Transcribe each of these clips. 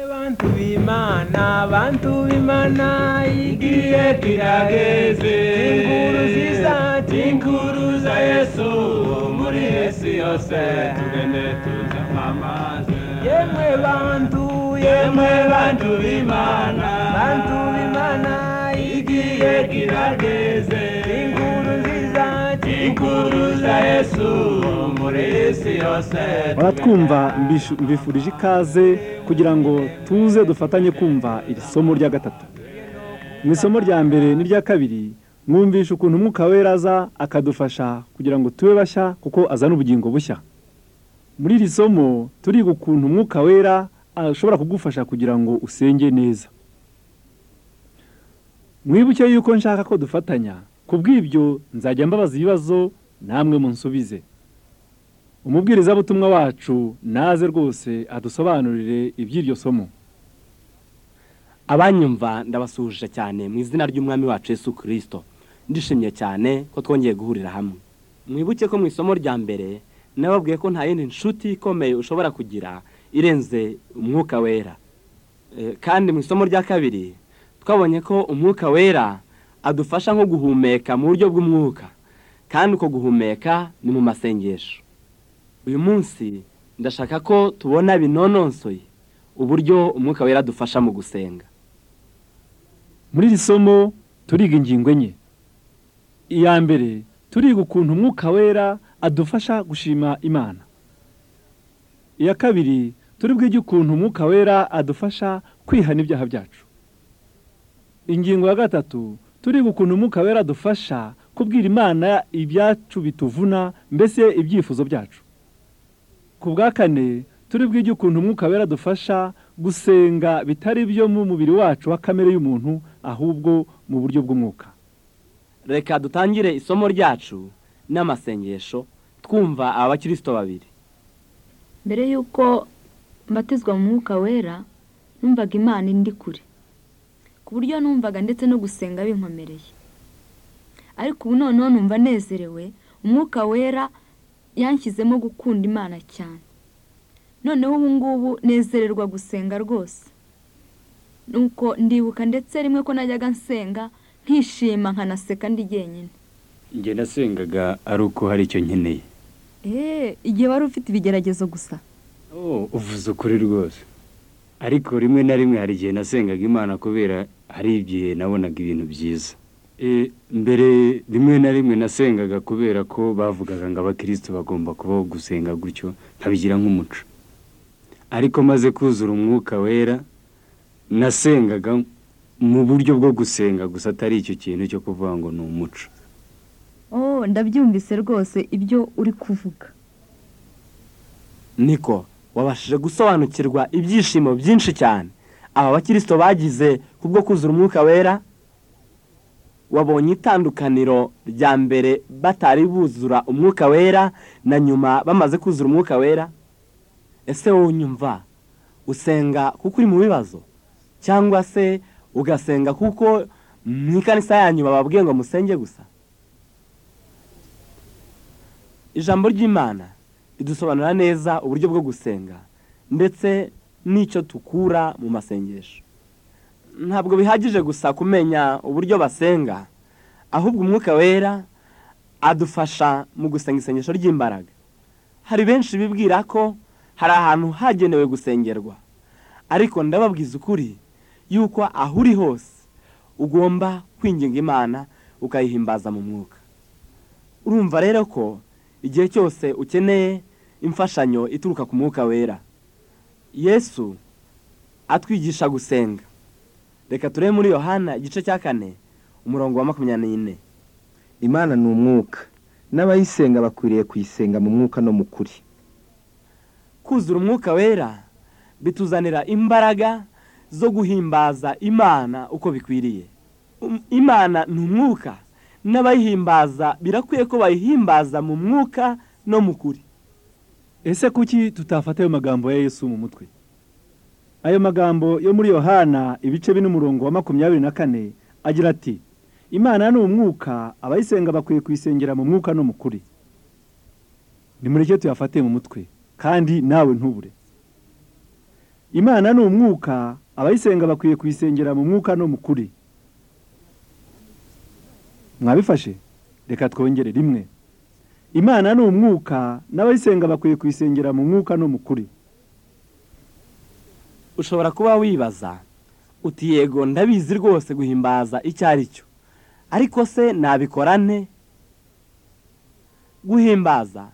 bantu b'imana bantu b'imana igihe kirageze tinguruziza tinguruza yesu muri yesu yose tugende tuza kwamaze yemwe bantu yemwe bantu b'imana bantu b'imana igihe kirageze tinguruziza tinguruza yesu muri yesu yose baratwumva mbishu- mbifurije ikaze kugira ngo tuze dufatanye kumva iri somo rya gatatu mu isomo rya mbere n'irya kabiri mwumvisha ukuntu umwuka wera aza akadufasha kugira ngo tube bashya kuko azana ubugingo bushya muri iri somo turiga ukuntu umwuka wera ashobora kugufasha kugira ngo usenge neza mwibuke yuko nshaka ko dufatanya ku bw'ibyo nzajya mbabaza ibibazo namwe munsubize umubwirizabutumwa wacu naze rwose adusobanurire iby'iryo somo abanyumva ndabasuhuje cyane mu izina ry'umwami wacu Yesu kirisito ndishimye cyane ko twongeye guhurira hamwe mwibuke ko mu isomo rya mbere nababwiye ko nta yindi nshuti ikomeye ushobora kugira irenze umwuka wera E, kandi mu isomo rya kabiri twabonye ko umwuka wera adufasha nko guhumeka mu buryo bw'umwuka kandi uko guhumeka ni mu masengesho uyu munsi ndashaka ko tubona binononsoye uburyo umwuka wera adufasha mu gusenga muri iri somo turiga ingingo enye iya mbere turiga ukuntu umwuka wera adufasha gushima imana iya kabiri turi bwige ukuntu umwuka wera adufasha kwihana ibyaha byacu ingingo ya gatatu turiga ukuntu umwuka wera adufasha kubwira imana ibyacu bituvuna mbese ibyifuzo byacu ku bwa kane turi bwige ukuntu umwuka wera dufasha gusenga bitari byo mu mubiri wacu wa kamere y'umuntu ahubwo mu buryo bw'umwuka reka dutangire isomo ryacu n'amasengesho twumva aba bakirisito babiri mbere y'uko mbatizwa mu mwuka wera numvaga imana indi kure ku buryo numvaga ndetse no gusenga binkomereye ariko ubu noneho numva nezerewe umwuka wera yanshyizemo gukunda imana cyane noneho ubu ngubu nezererwa gusenga rwose nuko ndibuka ndetse rimwe ko najyaga nsenga nkishima nkanaseka ndi jyenyine njye nasengaga ari uko hari icyo nkeneye eee igihe wari ufite ibigeragezo gusa oh uvuze ukuri rwose ariko rimwe na rimwe hari igihe nasengaga imana kubera hari igihe nabonaga ibintu byiza E, mbere rimwe na rimwe nasengaga kubera ko bavugaga ngo abakirisitu bagomba kubaho gusenga gutyo nkabigira nk'umuco ariko maze kuzura umwuka wera nasengaga mu buryo bwo gusenga gusa atari icyo kintu cyo kuvuga ngo ni umuco oh ndabyumvise rwose ibyo uri kuvuga niko wabashije gusobanukirwa ibyishimo byinshi cyane aba bakirisito bagize kubwo kuzura umwuka wera wabonye itandukaniro rya mbere batari buzura umwuka wera na nyuma bamaze kuzura umwuka wera ese wowe unyumva usenga kuko uri mu bibazo cyangwa se ugasenga kuko mu ikanisa yanyu bababwiye ngo musenge gusa ijambo ry'imana ridusobanura neza uburyo bwo gusenga ndetse n'icyo tukura mu masengesho ntabwo bihagije gusa kumenya uburyo basenga ahubwo umwuka wera adufasha mu gusenga isengesho ry'imbaraga hari benshi bibwira ko hari ahantu hagenewe gusengerwa ariko ndababwiza ukuri yuko aho uri hose ugomba kwinginga imana ukayihimbaza mu mwuka urumva rero ko igihe cyose ukeneye imfashanyo ituruka ku mwuka wera yesu atwigisha gusenga reka turebe muri yohana igice cya kane umurongo wa makumyabiri n'ine imana ni umwuka n'abayisenga bakwiriye kuyisenga mu mwuka no mu kuri kuzura umwuka wera bituzanira imbaraga zo guhimbaza imana uko bikwiriye Um- imana ni umwuka n'abayihimbaza birakwiye ko bayihimbaza mu mwuka no mu kuri ese kuki tutafata ayo magambo ya yesu mu mutwe ayo magambo yo muri yohana ibice bine umurongo wa makumyabiri na kane agira ati imana ni umwuka abayisenga bakwiye kuyisengera mu mwuka no mu kuri nimureke tuyafate mu mutwe kandi nawe ntubure imana ni umwuka abayisenga bakwiye kuyisengera mu mwuka no mu kuri mwabifashe reka twongere rimwe imana ni umwuka n'abayisenga bakwiye kuyisengera mu mwuka no mu kuri ushobora kuba wibaza uti yego ndabizi rwose guhimbaza icyo ari cyo ariko se nabikora nte guhimbaza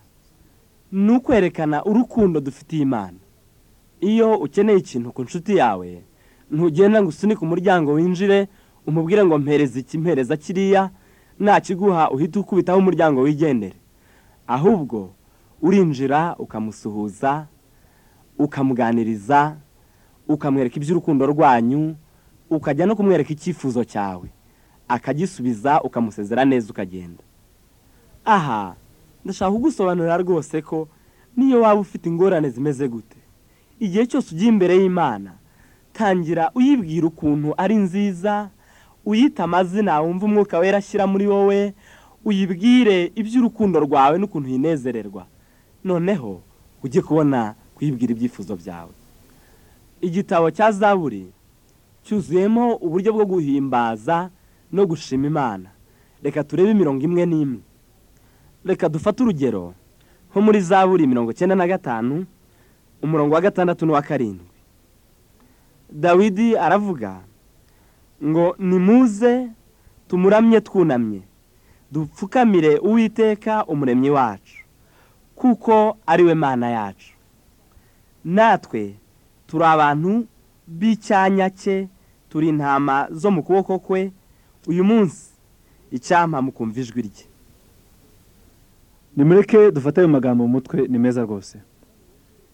ni ukwerekana urukundo dufitiye imana iyo ukeneye ikintu ku nshuti yawe ntugenda ngo usunike umuryango winjire umubwire ngo mpereza iki mpereza kiriya nakiguha uhita ukubitaho umuryango wigendere ahubwo urinjira ukamusuhuza ukamuganiriza ukamwereka iby'urukundo rwanyu ukajya no kumwereka icyifuzo cyawe akagisubiza ukamusezera neza ukagenda aha ndashaka kugusobanurira rwose ko niyo waba ufite ingorane zimeze gute igihe cyose ugiye imbere y'imana tangira uyibwira ukuntu ari nziza uyita amazina wumva umwuka wera ashyira muri wowe uyibwire iby'urukundo rwawe n'ukuntu yinezererwa noneho ujye kubona kuyibwira ibyifuzo byawe igitabo cya zaburi cyuzuyemo uburyo bwo guhimbaza no gushima imana reka turebe imirongo imwe n'imwe reka dufate urugero nko muri zaburi mirongo icyenda na gatanu umurongo wa gatandatu n'uwa karindwi dawidi aravuga ngo nimuze tumuramye twunamye dupfukamire uwiteka umuremyi wacu kuko ari we mana yacu natwe turi abantu b'icyanya cye turi intama zo mu kuboko kwe uyu munsi icyampa mukumva ijwi rye nimureke dufate ayo magambo mu mutwe ni meza rwose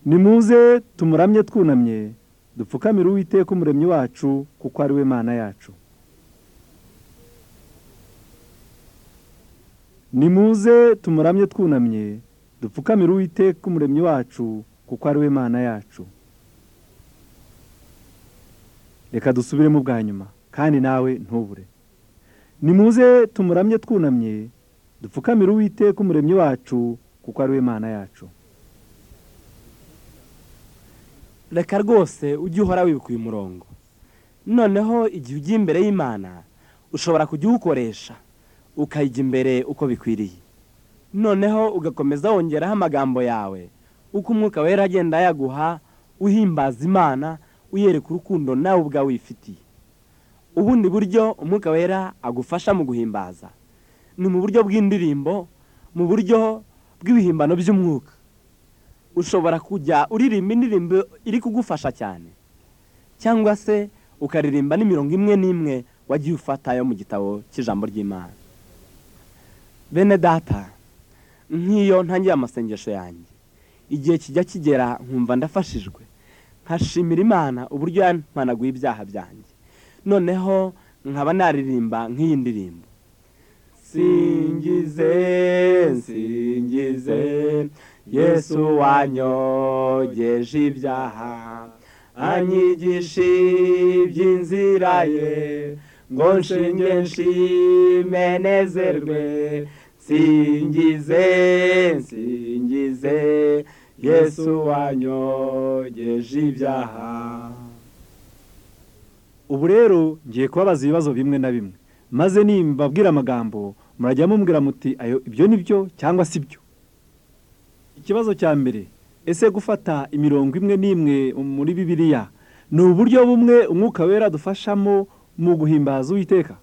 nimuze tumuramye twunamye dupfukamire uwiteka umuremyi wacu kuko ari we mana yacu nimuze tumuramye twunamye dupfukamire uwiteka umuremyi wacu kuko ari we mana yacu reka dusubiremo ubwa nyuma kandi nawe ntubure nimuze tumuramye twunamye dupfukamire uwiteka umuremyi wacu kuko ari we mana yacu reka rwose ujye uhora wibuka uyu murongo noneho igihe ugiye imbere y'imana ushobora kujya uwukoresha ukayijya imbere uko bikwiriye noneho ugakomeza wongeraho amagambo yawe uko umwuka wera agenda yaguha uhimbaza imana uyereka urukundo nawe ubwawe wifitiye ubundi buryo umwuka wera agufasha mu guhimbaza ni mu buryo bw'indirimbo mu buryo bw'ibihimbano by'umwuka ushobora kujya uririmba indirimbo iri kugufasha cyane cyangwa se ukaririmba n'imirongo imwe n'imwe wagiye ufatayo mu gitabo cy'ijambo ry'imana bene data nk'iyo ntangiye amasengesho yanjye igihe kijya kigera nkumva ndafashijwe nkashimira imana uburyo yampanaguye ibyaha byanjye noneho nkaba naririmba nk'iyi ndirimbo singize singize yesu wanyogeje ibyaha anyigisha iby'inzira ye ngo nshinge nshime nezerwe singize singize yesu wanyogeje ibyaha ubu rero ngiye kubabaza ibibazo bimwe na bimwe maze nimbabwira amagambo murajya mumbwira muti ayo ibyo ni byo cyangwa si byo ikibazo cya mbere ese gufata imirongo imwe n'imwe muri bibiriya ni uburyo bumwe umwuka wera dufashamo mu guhimbaza uwiteka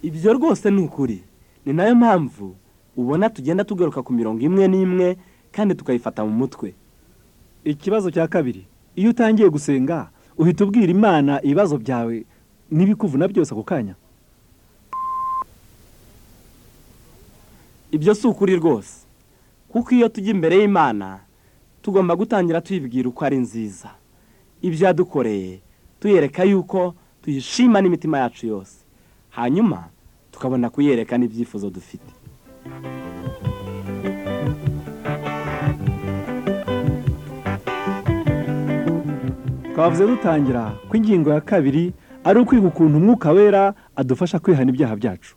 ibyo rwose ni ukuri ni nayo mpamvu ubona tugenda tugaruka ku mirongo imwe n'imwe kandi tukayifata mu mutwe ikibazo cya kabiri iyo utangiye gusenga uhita ubwira imana ibibazo byawe n'ibikuvuna byose ako kanya ibyo si ukuri rwose kuko iyo tujya imbere y'imana tugomba gutangira tuyibwira uko ari nziza ibyo yadukoreye tuyereka yuko tuyishima n'imitima yacu yose hanyuma tukabona kuyereka n'ibyifuzo dufite twavuze dutangira ko ingingo ya kabiri ari ukwiga ukuntu umwuka wera adufasha kwihana ibyaha byacu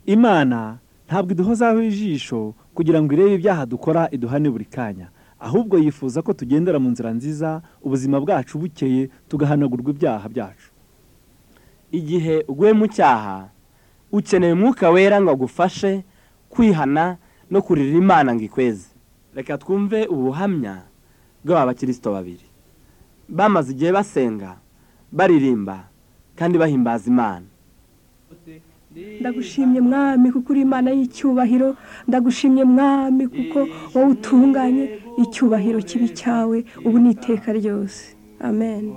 imana ntabwo iduhozaho ijisho kugira ngo irebe ibyaha dukora iduhane buri kanya ahubwo yifuza ko tugendera mu nzira nziza ubuzima bwacu bukeye tugahanagurwa ibyaha byacu igihe uguye mu cyaha ukeneye umwuka wera ngo agufashe kwihana no kurira imana ngo ikweze reka twumve ubuhamya bw'aba bakirisito babiri bamaze igihe basenga baririmba kandi bahimbaza imana ndagushimye mwami kuko uri imana y'icyubahiro ndagushimye mwami kuko wowe utunganye icyubahiro kibi cyawe ubu ni iteka ryose amen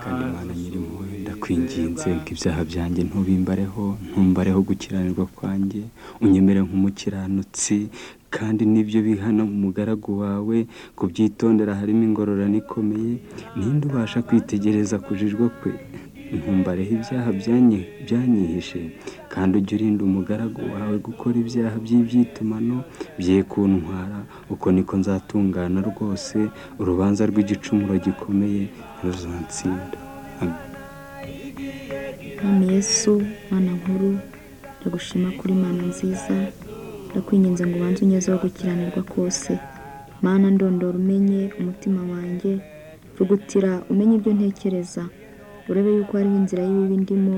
kandi imana nyir'impuhwe ndakwinginze ngo ibyaha byanjye ntubimbareho ntumbareho gukiranirwa kwanjye unyemere nk'umukiranutsi kandi n'ibyo bihano mugaragu wawe kubyitondera harimo ingororano ikomeye ninde ubasha kwitegereza kujijwa kwe ntumbareho ibyaha byanyihishe kandi ujye urinda umugaragu wawe gukora ibyaha by'ibyitumano bye kuntwara uko niko nzatungana rwose urubanza rw'igicumuro gikomeye ntuzansinda Mwami Yesu mwana nkuru ndagushima kuri mana nziza ndakwinginze ngo ubanze unyeze wo gukiranirwa kose mana ndondora umenye umutima wanjye rugutira umenye ibyo ntekereza urebe yuko hariho inzira y'ibibi ndimo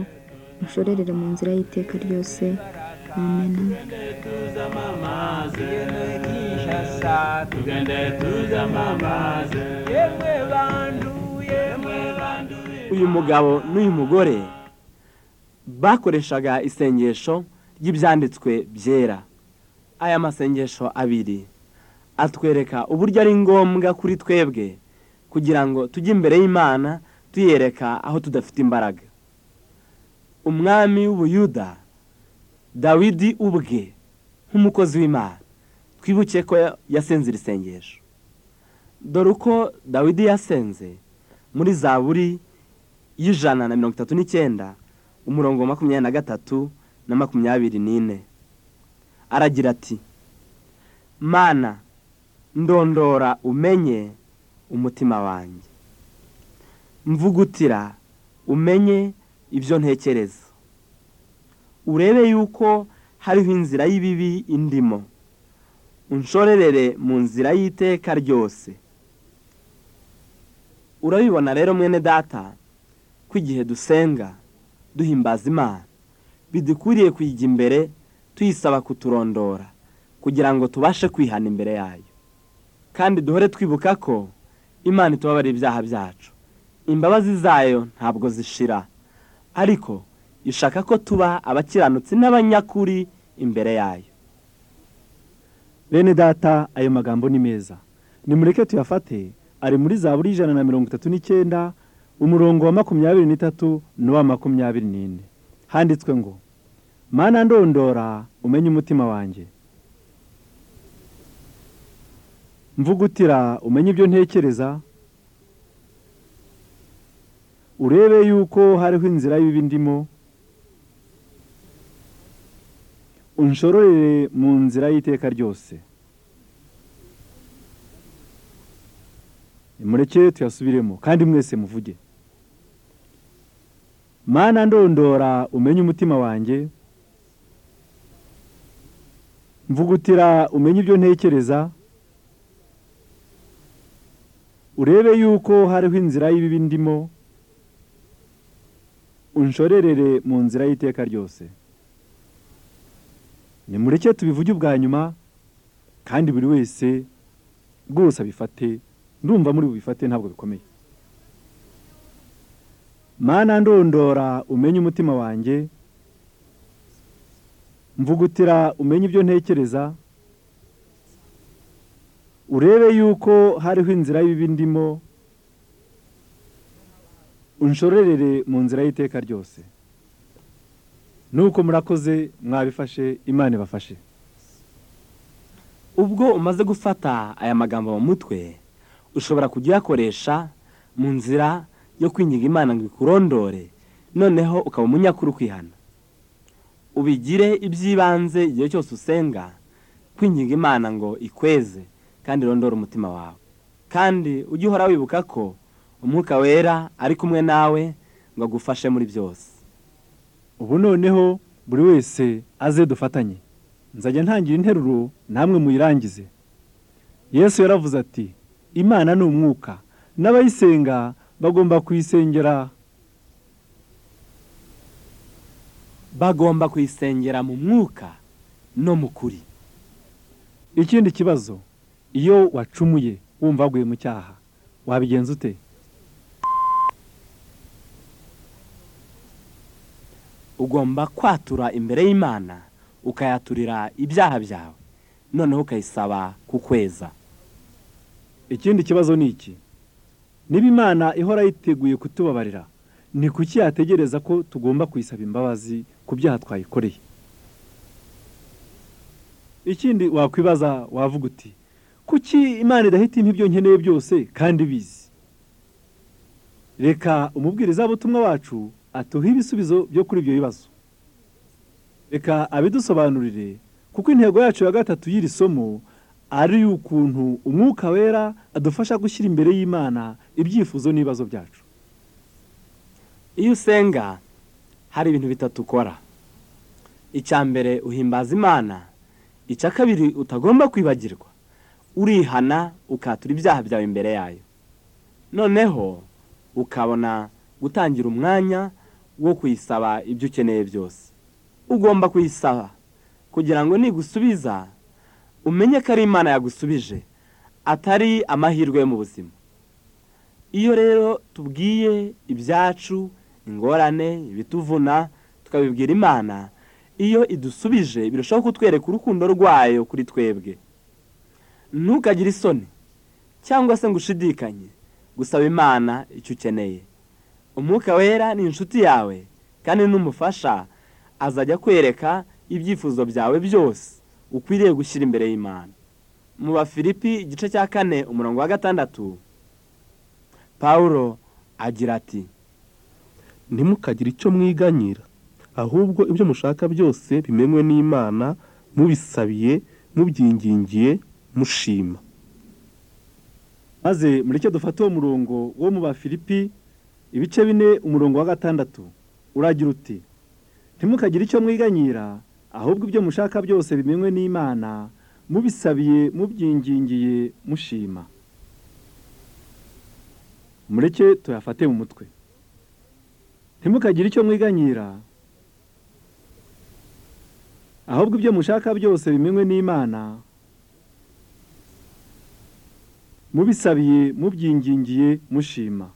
mushorerere mu nzira y'iteka ryose amen uyu mugabo n'uyu mugore bakoreshaga isengesho ry'ibyanditswe byera aya masengesho abiri atwereka uburyo ari ngombwa kuri twebwe kugira ngo tujye imbere y'imana tuyereka aho tudafite imbaraga umwami w'ubuyuda dawidi ubwe nk'umukozi w'imana twibuke ko yasenze iri sengesho dore uko dawidi yasenze muri za buri y'ijana na mirongo itatu n'icyenda umurongo wa makumyabiri na gatatu na makumyabiri n'ine aragira ati mana ndondora umenye umutima wanjye mvugutira umenye ibyo ntekereza urebe yuko hariho inzira y'ibibi indimo unshorerere mu nzira y'iteka ryose urabibona rero mwene data ko igihe dusenga duhimbaza imana bidukwiriye kuyijya imbere tuyisaba kuturondora kugira ngo tubashe kwihana imbere yayo kandi duhore twibuka ko imana itubabarira ibyaha byacu imbabazi zayo ntabwo zishira ariko ishaka ko tuba abakiranutsi n'abanyakuri imbere yayo bene data ayo magambo ni meza nimureke tuyafate ari muri za buri ijana na mirongo itatu n'icyenda umurongo wa makumyabiri n'itatu n'uwa makumyabiri n'ine handitswe ngo mana ndondora umenye umutima wanjye mvugutira umenye ibyo ntekereza urebe yuko hariho inzira y'ibibi ndimo unshororere mu nzira y'iteka ryose mureke tuyasubiremo kandi mwese muvuge mana ndondora umenye umutima wanjye mvugutira umenye ibyo ntekereza urebe yuko hariho inzira y'ibibi ndimo unshorerere mu nzira y'iteka ryose nimureke tubivuge ubwa nyuma kandi buri wese rwose abifate ndumva muri bubifate ntabwo bikomeye mana ndondora umenye umutima wanjye mvugutira umenye ibyo ntekereza urebe yuko hariho inzira y'ibibi ndimo unshorerere mu nzira y'iteka ryose nuko murakoze mwabifashe imana ibafashe ubwo umaze gufata aya magambo mu mutwe ushobora kujya uyakoresha mu nzira yo kwinginga imana ngo ikurondore noneho ukaba umunyakuru kwihana ubigire iby'ibanze igihe cyose usenga kwinginga imana ngo ikweze kandi irondore umutima wawe kandi ujye uhora wibuka ko umwuka wera ari kumwe nawe ngo agufashe muri byose ubu noneho buri wese aze dufatanye nzajya ntangira interuro namwe muyirangize yesu yaravuze ati imana ni umwuka n'abayisenga bagomba kuyisengera bagomba kuyisengera mu mwuka no mu kuri ikindi kibazo iyo wacumuye wumva waguye mu cyaha wabigenza ute ugomba kwatura imbere y'imana ukayaturira ibyaha byawe noneho ukayisaba kukweza ikindi kibazo ni iki niba imana ihora yiteguye kutubabarira ni kuki yategereza ko tugomba kuyisaba imbabazi ku byaha twayikoreye ikindi wakwibaza wavuga uti kuki imana idahita impa ibyo nkeneye byose kandi bizi reka umubwirizabutumwa wacu atuhe ibisubizo byo kuri ibyo bibazo reka abidusobanurire kuko intego yacu ya gatatu y'iri somo ari ukuntu umwuka wera adufasha gushyira imbere y'imana ibyifuzo n'ibibazo byacu iyo usenga hari ibintu bitatu ukora icya mbere uhimbaza imana icya kabiri utagomba kwibagirwa urihana ukatura ibyaha byawe imbere yayo noneho ukabona gutangira umwanya wo kuyisaba ibyo ukeneye byose ugomba kuyisaba kugira ngo nigusubiza umenye ko ari imana yagusubije atari amahirwe yo mu buzima iyo rero tubwiye ibyacu ingorane ibituvuna tukabibwira imana iyo idusubije birushaho kutwereka urukundo rwayo kuri twebwe ntukagire isoni cyangwa se ngo ushidikanye gusaba imana icyo ukeneye umwuka wera ni inshuti yawe kandi n'umufasha azajya kwereka ibyifuzo byawe byose ukwiriye gushyira imbere y'imana mu bafilipi igice cya kane umurongo wa gatandatu paul agira ati ntimukagire icyo mwiganyira ahubwo ibyo mushaka byose bimenywe n'imana mubisabiye mubyingingiye mushima maze mureke dufate uwo murongo wo mu bafilipi ibice bine umurongo wa gatandatu uragira uti ntimukagire icyo mwiganyira ahubwo ibyo mushaka byose bimenywe n'imana mubisabiye mubyingingiye mushima mureke tuyafate mu mutwe ntimukagire icyo mwiganyira ahubwo ibyo mushaka byose bimenywe n'imana mubisabiye mubyingingiye mushima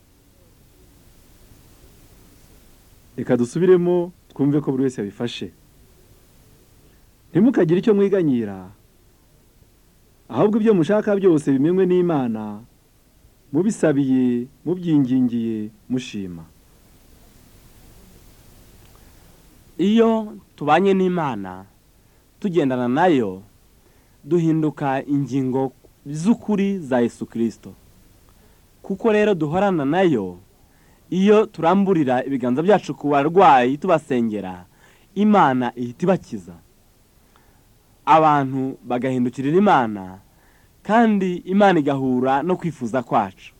reka dusubiremo twumve ko buri wese yabifashe ntimukagire icyo mwiganyira ahubwo ibyo mushaka byose bimenywe n'imana mubisabiye mubyingingiye mushima iyo tubanye n'imana tugendana nayo duhinduka ingingo z'ukuri za Yesu kirisito kuko rero duhorana nayo iyo turamburira ibiganza byacu ku barwayi tubasengera imana ihita ibakiza abantu bagahindukirira imana kandi imana igahura no kwifuza kwacu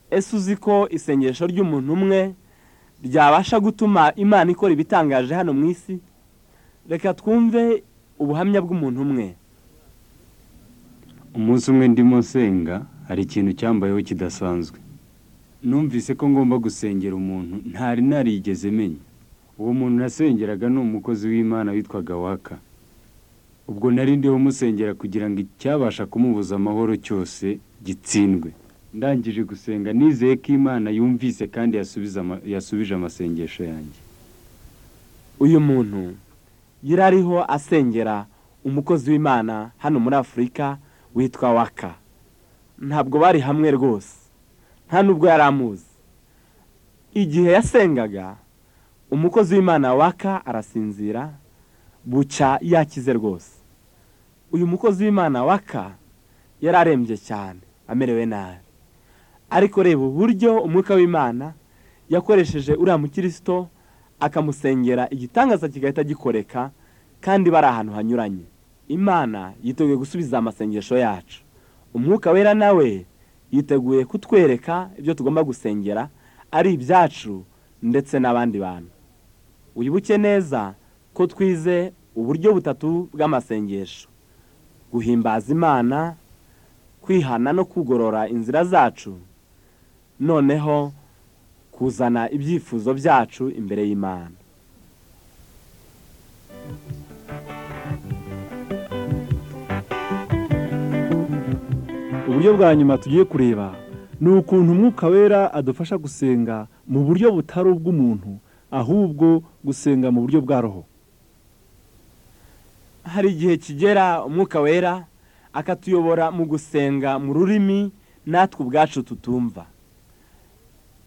ese uzi ko isengesho ry'umuntu umwe ryabasha gutuma imana ikora ibitangaje hano mu isi reka twumve ubuhamya bw'umuntu umwe umunsi umwe ndimo nsenga hari ikintu cyambayeho kidasanzwe numvise ko ngomba gusengera umuntu ntari narigeze menya uwo muntu nasengeraga ni umukozi w'imana witwaga waka ubwo nari ndiho musengera kugira ngo icyabasha kumubuza amahoro cyose gitsindwe ndangije gusenga nizeye ko imana yumvise kandi yasubije amasengesho yanjye uyu muntu yari ariho asengera umukozi w'imana hano muri afurika witwa waka ntabwo bari hamwe rwose nta nubwo yari amuzi igihe yasengaga umukozi w'imana waka arasinzira bucya yakize rwose uyu mukozi w'imana waka yari arembye cyane amerewe nabi ariko reba uburyo umwuka w'imana yakoresheje uriya mukirisito akamusengera igitangaza kigahita gikoreka kandi bari ahantu hanyuranye imana yiteguye gusubiza amasengesho yacu umwuka wera nawe yiteguye kutwereka ibyo tugomba gusengera ari ibyacu ndetse n'abandi bantu wibuke neza ko twize uburyo butatu bw'amasengesho guhimbaza imana kwihana no kugorora inzira zacu noneho kuzana ibyifuzo byacu imbere y'imana uburyo bwa nyuma tugiye kureba ni ukuntu umwuka wera adufasha gusenga mu buryo butari ubw'umuntu ahubwo gusenga mu buryo bwa roho hari igihe kigera umwuka wera akatuyobora mu gusenga mu rurimi natwe ubwacu tutumva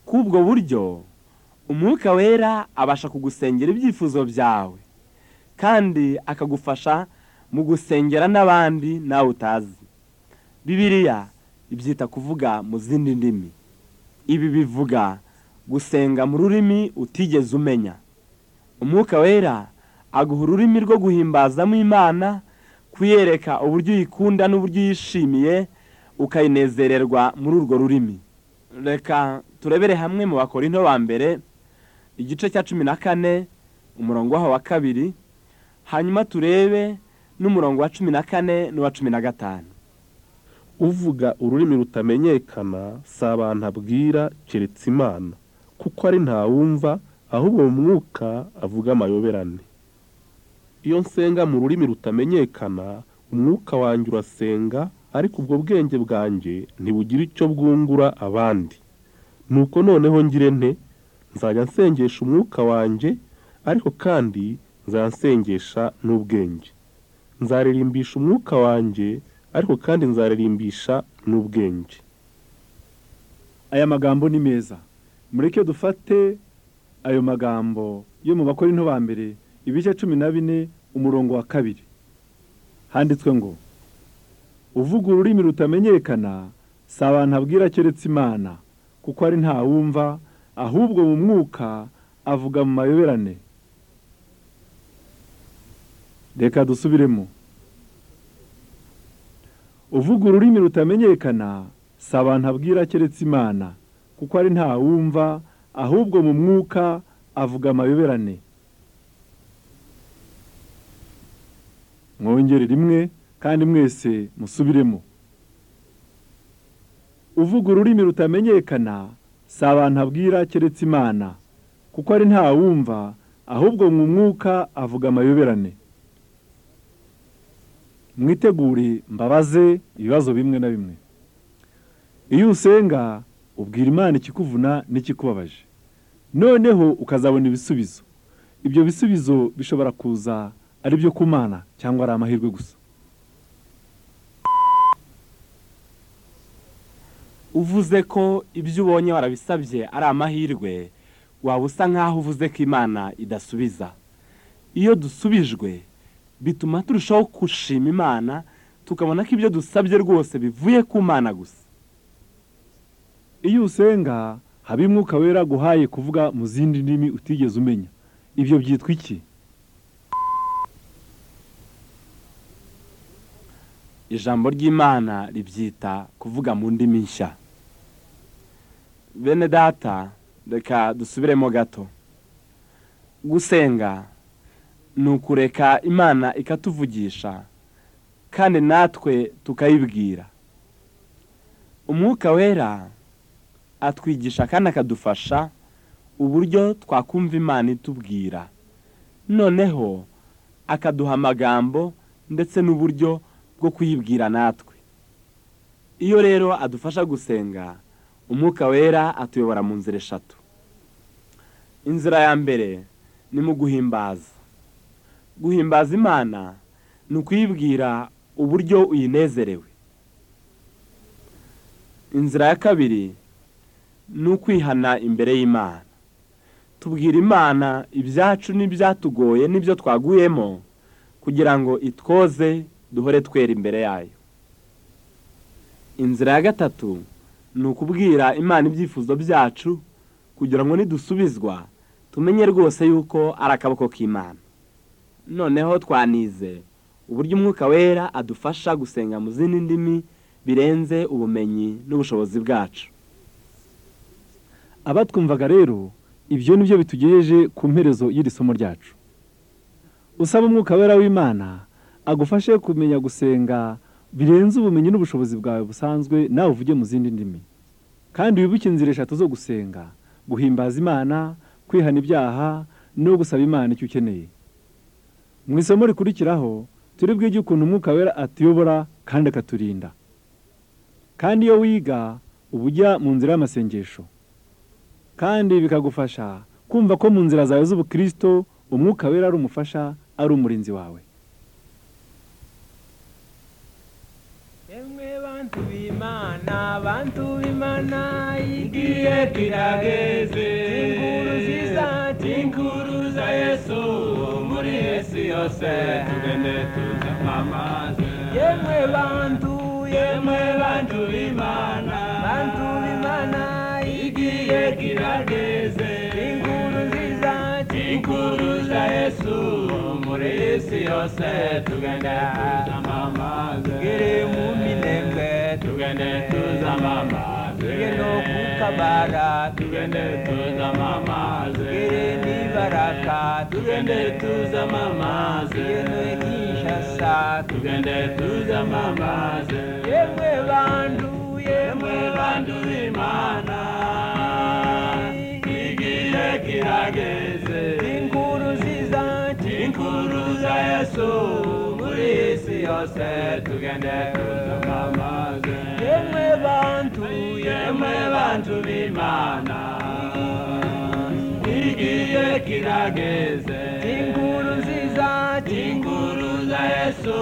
k'ubwo buryo umwuka wera abasha kugusengera ibyifuzo byawe kandi akagufasha mu gusengera n'abandi nawe utazi bibiriya ibyita kuvuga mu zindi ndimi ibi bivuga gusenga mu rurimi utigeze umenya umwuka wera aguha ururimi rwo guhimbazamo imana kuyereka uburyo uyikunda n'uburyo uyishimiye ukayinezererwa muri urwo rurimi reka turebere hamwe mu bakorinto ba mbere igice cya cumi na kane umurongo waho wa kabiri hanyuma turebe n'umurongo wa cumi na kane n'uwa cumi na gatanu uvuga ururimi rutamenyekana si abantu abwira keretse imana kuko ari ntawumva ahubwo mu mwuka avuga amayoberane iyo nsenga mu rurimi rutamenyekana umwuka wanjye urasenga ariko ubwo bwenge bwanjye ntibugire icyo bwungura abandi nuko noneho ngire nte nzajya nsengesha umwuka wanjye ariko kandi nsengesha n'ubwenge nzaririmbisha umwuka wanjye ariko kandi nzaririmbisha n'ubwenge aya magambo ni meza mureke dufate ayo magambo yo mu bakora ba mbere ibice cumi na bine umurongo wa kabiri handitswe ngo uvuga ururimi rutamenyekana si abantu abwira keretse imana kuko ari ntawumva ahubwo mu mwuka avuga mu mayoberane reka dusubiremo uvuga ururimi rutamenyekana si abantu abwira keretse imana kuko ari ntawumva ahubwo mu mwuka avuga amayoberane mwongere rimwe kandi mwese musubiremo uvuga ururimi rutamenyekana si abantu abwira keretse imana kuko ari ntawumva ahubwo mu mwuka avuga amayoberane mwitegure mbabaze ibibazo bimwe na bimwe iyo usenga ubwira imana ikikuvuna n'ikikubabaje noneho ukazabona ibisubizo ibyo bisubizo bishobora kuza ari ibyo kumana cyangwa ari amahirwe gusa uvuze ko ibyo ubonye warabisabye ari amahirwe waba usa nk'aho uvuze ko imana idasubiza iyo dusubijwe bituma turushaho gushima imana tukabona ko ibyo dusabye rwose bivuye ku mana gusa iyo usenga haba umwuka wera guhaye kuvuga mu zindi ndimi utigeze umenya ibyo byitwa iki ijambo ry'imana ribyita kuvuga mu ndimi nshya bene data reka dusubiremo gato gusenga ni ukureka imana ikatuvugisha kandi natwe tukayibwira umwuka wera atwigisha kandi akadufasha uburyo twakumva imana itubwira noneho akaduha amagambo ndetse n'uburyo bwo kuyibwira natwe iyo rero adufasha gusenga umwuka wera atuyobora mu nzira eshatu inzira ya mbere ni mu guhimbaza guhimbaza imana ni ukuyibwira uburyo uyinezerewe inzira ya kabiri ni ukwihana imbere y'imana tubwira imana ibyacu n'ibyatugoye n'ibyo twaguyemo kugira ngo itwoze duhore twera imbere yayo inzira ya gatatu ni ukubwira imana ibyifuzo byacu kugira ngo nidusubizwa tumenye rwose yuko ari akaboko k'imana noneho twanize uburyo umwuka wera adufasha gusenga mu zindi ndimi birenze ubumenyi n'ubushobozi bwacu abatwumvaga rero ibyo ni byo bitugejeje ku mperezo y'iri somo ryacu usaba umwuka wera w'imana agufashe kumenya gusenga birenze ubumenyi n'ubushobozi bwawe busanzwe nawe uvuge mu zindi ndimi kandi wibuke inzira eshatu zo gusenga guhimbaza imana kwihana ibyaha no gusaba imana icyo ukeneye mu isomo rikurikiraho turi bwige ukuntu umwuka wera atuyobora kandi akaturinda kandi iyo wiga uba ujya mu nzira y'amasengesho kandi bikagufasha kumva ko mu nzira zawe z'ubukirisito umwuka wera ari umufasha ari umurinzi wawe emwe bantu b'imana bantu b'imana igihe kirageze tinkuruziza tinkuruza yesu muri yesu yose tugende tuza amaze yemwe bantu yemwe bantu b'imana bantu b'imana igihe kirageze tinkuruziza tinkuruza yesu muri yesu yose tugende tuza amaze gere mu minembwe tugende tuzama amazi gere no ku kabara tugende tuzama amazi gere n'ibaraka tugende tuzama amazi gere no kinshasa tugende tuzama amazi yemwe bantu yemwe bantu b'imana igihe kirageze inkuru ziza inkuru za yesu isi yose tugende tuzama amazi yemwe bantu yemwe bantu b'imana igihe kirageze inkuru nziza inkuru za yesu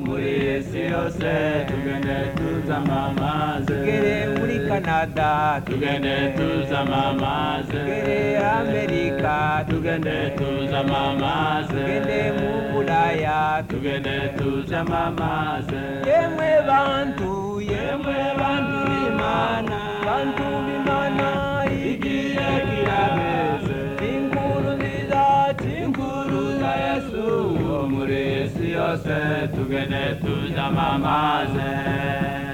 muri isi yose tugende tuzama amazi gere muri kanada tugende tuzama amazi gere amerika tugende tuzama amazi gende mu buraya tugende tuzama amazi yemwe bantu yemwe bantu b'imana bantu b'imana igihe kirageze inkuru nziza inkuru za yesu muri isi yose tugende tuzama amazi